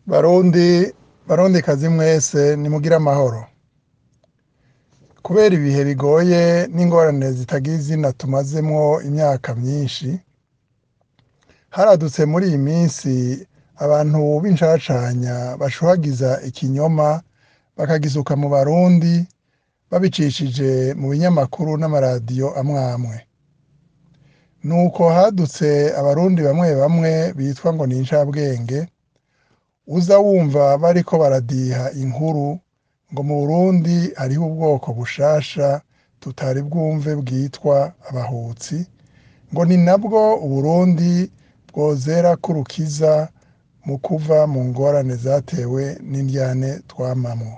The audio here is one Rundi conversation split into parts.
Barundi barundikazi mwese nimugire amahoro kubera ibihe bigoye n'ingorane zitagira izina tumazemwo imyaka myinshi haradutse muri iyi minsi abantu b'incacanya bashuhagiza ikinyoma bakagisuka mu barundi babicishije mu binyamakuru n'amaradiyo amwe amwe nuko hadutse abarundi bamwe bamwe bitwa ngo ni incabwenge uza wumva bariko baradiha inkuru ngo mu Burundi hariho ubwoko bushasha tutari bwumve bwitwa abahutsi ngo ni nabwo Uburundi bwozerako urukiza mu kuva mu ngorane zatewe n'indyane twamamwo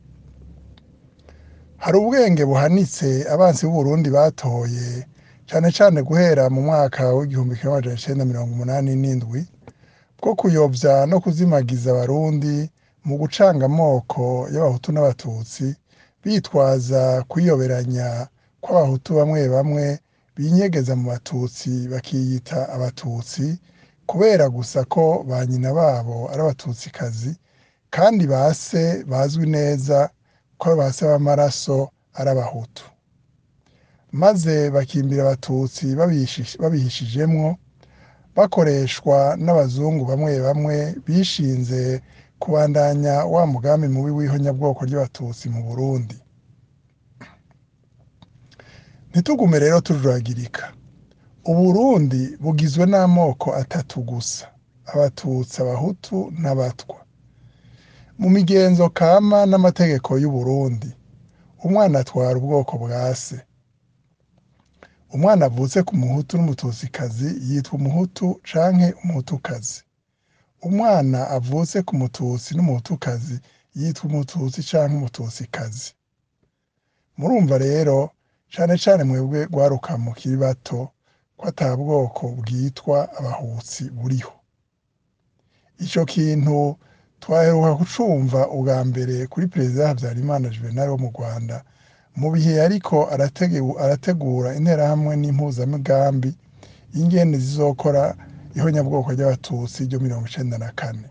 hari ubwenge buhanitse abansi b'Uburundi batoye cane cane guhera mu mwaka w'igihumbi kimwe amajana icenda mirongo umunani n'indwi bwo kuyovya no kuzimagiza abarundi mu gucanga amoko y'abahutu n'abatutsi bitwaza kwiyoberanya kw'abahutu bamwe bamwe binyegeza mu batutsi bakiyita abatutsi kubera gusa ko ba nyina babo ari abatutsikazi kandi ba se bazwi neza ko ba se b'amaraso ari abahutu maze bakimbira abatutsi babihishijemwo bakoreshwa n'abazungu bamwe bamwe bishinze kubandanya wa mugambi mubi w'ihonyabwoko ry'abatutsi mu Burundi ntitugume rero tujuragirika Uburundi bugizwe n'amoko atatu gusa abatutsi abahutu n'abatwa mu migenzo kama n'amategeko y'Uburundi umwana atwara ubwoko bwa se umwana avutse ku muhutu n'umututsikazi yitwa umuhutu canke umuhutukazi umwana avutse ku mututsi n'umuhutukazi yitwa umututsi canke umututsikazi murumva rero cane cane mwebwe rwaruka mukiri bato ko ata bwoko bwitwa abahutsi buriho ico kintu twaheruka kucumva ubwa mbere kuri perezida Havyarimana Juvenal wo mu Rwanda mu bihe yariko arategura interahamwe n'impuzamigambi y'ingene zizokora ihonyabwoko ry'abatutsi ryo mirongo icenda na kane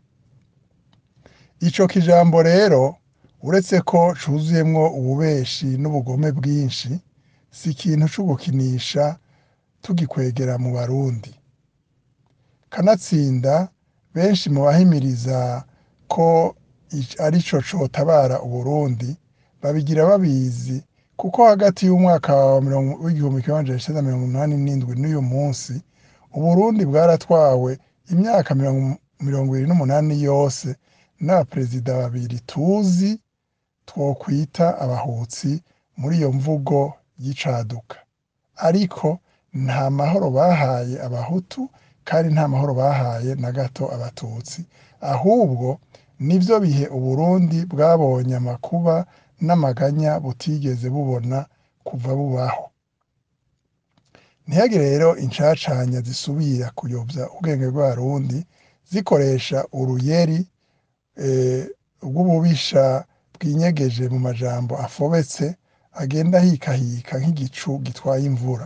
ico kijambo rero uretse ko cuzuyemwo ububeshi n'ubugome bwinshi si ikintu co gukinisha tugikwegera mu barundi kanatsinda benshi mu bahimiriza ko arico cotabara Uburundi babigira babizi kuko hagati y'umwaka w'igihumbi kimwe amajana icenda mirongo umunani n'indwi n'uyu munsi Uburundi bwaratwawe imyaka mirongo ibiri n'umunani yose n'abaperezida babiri tuzi twokwita abahutsi muri iyo mvugo y'icaduka ariko nta mahoro bahaye abahutu kandi nta mahoro bahaye na gato abatutsi ahubwo nivyo bihe Uburundi bwabonye amakuba n'amaganya butigeze bubona kuva bubaho ntihagire rero incacanya zisubira kuyovya ubwenge bw'abarundi zikoresha uruyeri rw'ububisha bwinyegeje mu majambo afobetse agenda ahikahika nk'igicu gitwaye imvura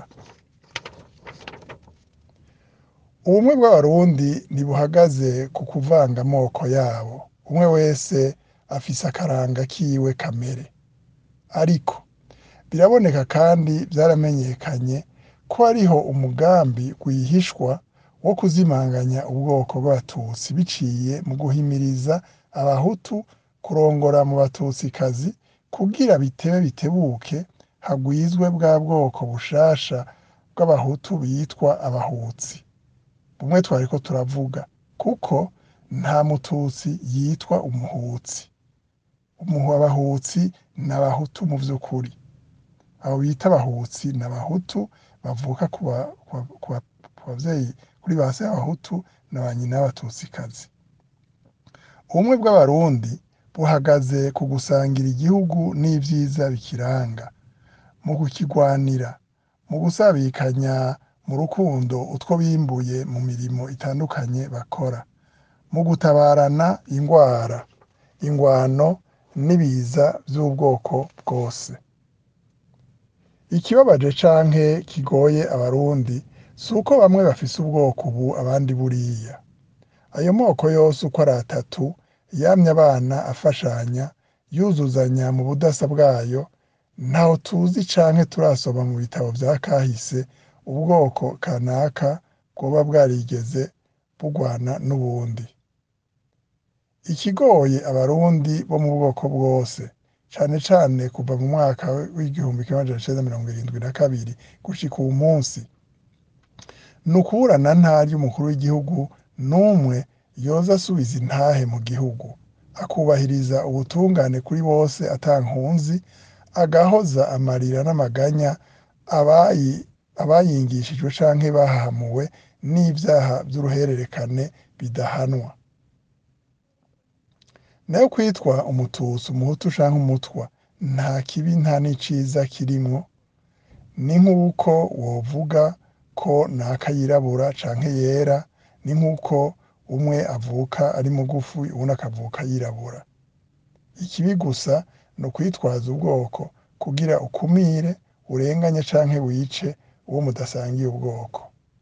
ubumwe bw'abarundi ntibuhagaze ku kuvanga amoko yabo umwe wese afise akaranga kiwe kamere ariko biraboneka kandi vyaramenyekanye ko hariho umugambi rwihishwa wo kuzimanganya ubwoko bw'abatutsi biciye mu guhimiriza abahutu kurongora mu batutsikazi kugira bitebe bitebuke hagwizwe bwa bwoko bushasha bw'abahutu bitwa abahutsi bumwe twariko turavuga kuko nta mututsi yitwa umuhutsi abahutsi ni abahutu mu vy'ukuri abo bita abahutsi ni abahutu bavuka ku bavyeyi kuri ba se b'abahutu na ba nyina b'abatutsikazi ubumwe bw'abarundi buhagaze ku gusangira igihugu n'ivyiza bikiranga mu kukigwanira mu gusabikanya mu rukundo utwo bimbuye mu mirimo itandukanye bakora mu gutabarana ingwara ingwano n'ibiza vy'ubwoko bwose ikibabaje canke kigoye abarundi si uko bamwe bafise ubwoko ubu abandi buriya ayo moko yose uko ari atatu yamye abana afashanya yuzuzanya mu budasa bwayo ntaho tuzi canke turasoma mu bitabo vya kahise ubwoko kanaka bwoba bwarigeze bugwana n'ubundi ikigoye abarundi bo mu bwoko bwose cane cane kuva mu mwaka w'igihumbi kimwe amajana icenda mirongo irindwi na kabiri gushika uwu munsi ni ukuburana ntari y'umukuru w'igihugu n'umwe yoza asubiza intahe mu gihugu akubahiriza ubutungane kuri bose ata nkunzi agahoza amarira n'amaganya abayingishijwe canke bahahamuwe n'ivyaha vy'uruhererekane bidahanwa nayo kwitwa umututsi umuhutu canke umutwa nta kibi nta n'iciza kirimwo ni nk'uko wovuga ko naka yirabura canke yera ni nk'uko umwe avuka ari mugufi uwundi akavuka yirabura ikibi gusa ni ukwitwaza ubwoko kugira ukumire urenganye canke wice uwo mudasangiye ubwoko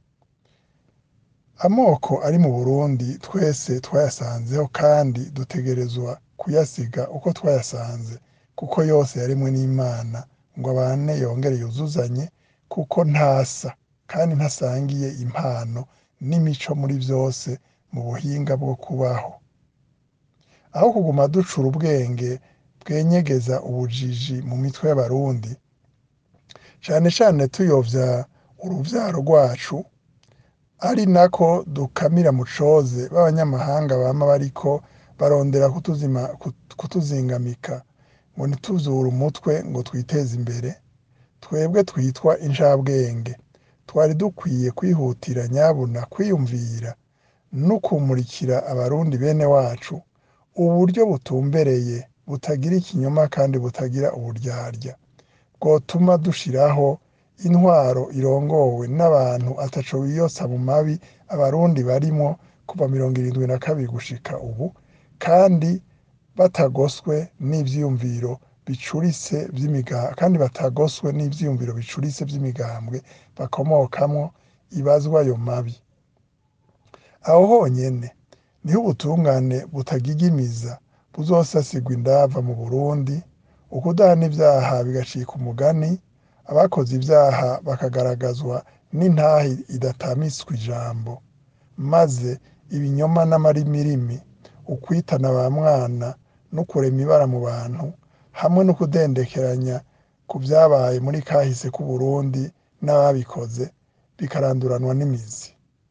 amoko ari mu burundi twese twayasanzeho kandi dutegerezwa kuyasiga uko twayasanze kuko yose yarimwe n'imana ngo abane yongere yuzuzanye kuko ntasa kandi ntasangiye impano n'imico muri vyose mu buhinga bwo kubaho aho kuguma ducura ubwenge bwenyegeza ubujiji mu mitwe y'abarundi cane cane tuyovya uruvyaro rwacu ari nako dukamira mu coze b'abanyamahanga bama bariko barondera kutuzima kutuzingamika ngo ntituzure umutwe ngo twiteze imbere twebwe twitwa incabwenge twari dukwiye kwihutira nyabuna kwiyumvira no kumurikira abarundi bene wacu uburyo butumbereye butagira ikinyoma kandi butagira uburyarya bwotuma dushiraho intwaro irongowe n'abantu ataco biyotsa mu mabi abarundi barimwo kuva mirongo irindwi na kabiri gushika ubu kandi batagoswe n'ivyiyumviro bicuritse vy'imiga kandi batagoswe n'ivyiyumviro bicuritse vy'imigambwe bakomokamwo ibazwa ayo mabi aho honyene niho ubutungane butagigimiza buzosasigwa indava mu Burundi ukudahana ivyaha bigacika umugani abakoze ivyaha bakagaragazwa n'intahe idatamiswa ijambo maze ibinyoma n'amarimirimi ukwitana ba mwana no kurema ibara mu bantu hamwe no kudendekeranya ku vyabaye muri kahise k'Uburundi n'ababikoze bikaranduranwa n'imizi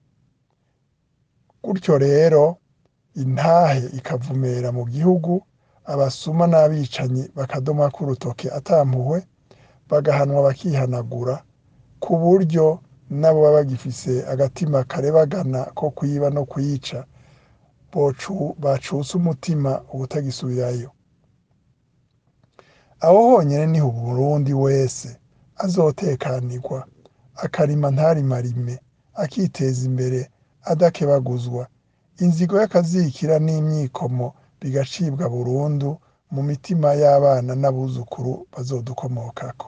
gutyo rero intahe ikavumera mu gihugu abasuma n'abicanyi bakadomako urutoke ata mpuhwe bagahanwa bakihanagura ku buryo nabo baba bagifise agatima karebagana ko kwiba no kwica bacutse umutima ubutagisubirayo aho honyene niho umurundi wese azotekanirwa akarima ntarimarime akiteza imbere adakebaguzwa inzigo y'akazikira n'imyikomo bigacibwa burundu mu mitima y'abana n'abuzukuru bazodukomokako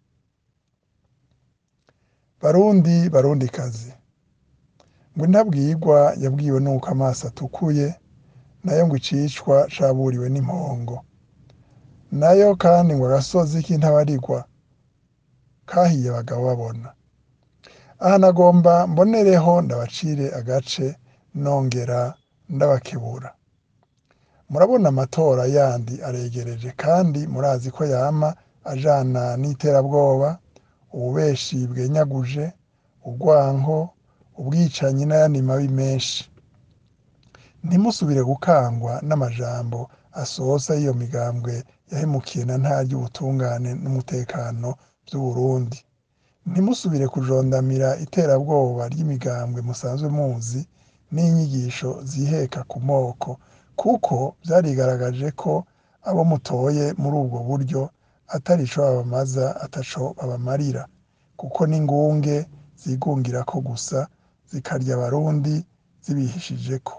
barundi barundikazi ngo intabwirwa yabwiwe n'uko amaso atukuye nayo ngo icicwa caburiwe n'impongo nayo kandi ngo agasozi k'intabarigwa kahiye abagabo babona aha nagomba mbonereho ndabacire agace nongera ndabakebura murabona amatora yandi aregereje kandi murazi ko yama ajana n'iterabwoba ububeshi bwenyaguje urwanko ubwicanyi n'ayandi mabi menshi ntimusubire gukangwa n'amajambo asoza y'iyo migambwe yahemukiye na ntarya ubutungane n'umutekano vy'Uburundi ntimusubire kujondamira iterabwoba ry'imigambwe musanzwe muzi n'inyigisho ziheka ku moko kuko vyarigaragaje ko abo mutoye muri ubwo buryo atari ico babamaza ataco babamarira kuko n'ingunge zigungirako gusa zikarya abarundi zibihishijeko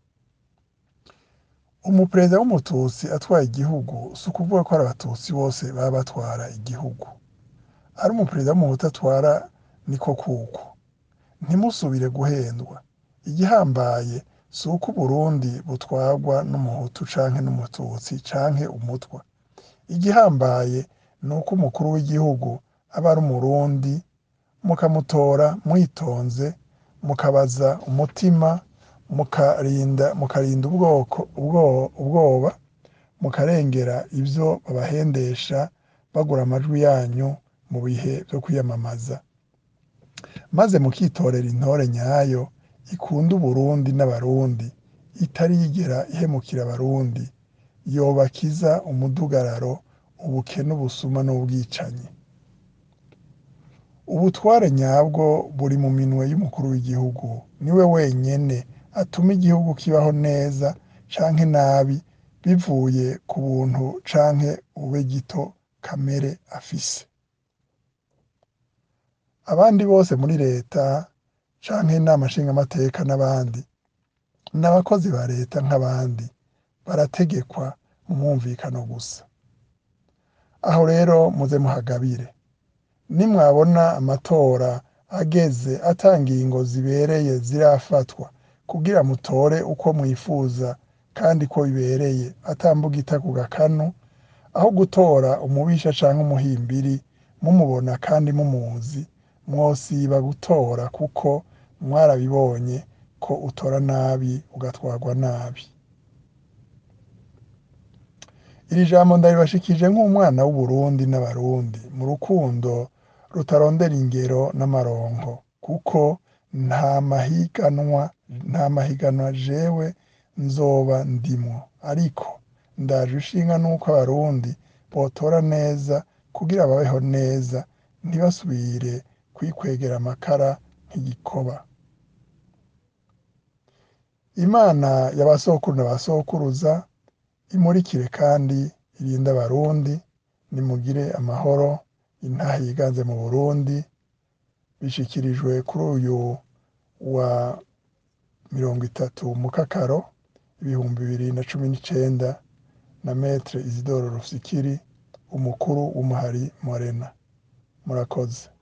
umuperezida w'umututsi atwaye igihugu si ukuvuga ko ari abatutsi bose baba batwara igihugu ari umuperezida w'umuhutu atwara niko kuko ntimusubire guhendwa igihambaye si uko uburundi butwarwa n'umuhutu canke n'umututsi canke umutwa igihambaye ni uko umukuru w'igihugu aba ari umurundi mukamutora mwitonze mukabaza umutima mukarinda mukarinda ubwoko ubwo- ubwoba mukarengera ivyo babahendesha bagura amajwi yanyu mu bihe vyo kwiyamamaza maze mukitorera intore nyayo ikunda uburundi n'abarundi itarigera ihemukira abarundi yobakiza umudugararo ubukene ubusuma n'ubwicanyi ubutware nyabwo buri mu minwe y'umukuru w'igihugu niwe wenyene atuma igihugu kibaho neza canke nabi bivuye ku buntu canke bube gito kamere afise abandi bose muri leta canke inama nshingamateka n'abandi ni abakozi ba leta nk'abandi barategekwa mu mwumvikano gusa aho rero muze muhagabire nimwabona amatora ageze ata ngingo zibereye zirafatwa kugira mutore uko mwifuza kandi ko bibereye atambugita ku gakanu aho gutora umubisha canke umuhimbiri mumubona kandi mumuzi mwosiba gutora kuko mwarabibonye ko utora nabi ugatwarwa nabi iri jambo ndaribashikije nk'umwana w'uburundi n'abarundi mu rukundo rutarondera ingero n'amaronko kuko nta mahiganwa nta mahiganwa jewe nzoba ndimwo ariko ndaje ishinga nuko abarundi botora neza kugira babeho neza ntibasubire kwikwegera amakara nk'igikoba imana ya ba sokuru na ba sokuruza imurikire kandi irinde abarundi nimugire amahoro intaha yiganze mu burundi bishikirijwe kuri uyu wa mirongo itatu mukakaro ibihumbi bibiri na cumi n'icenda na metre isidoro rufikiri umukuru w'umuhari morena murakoze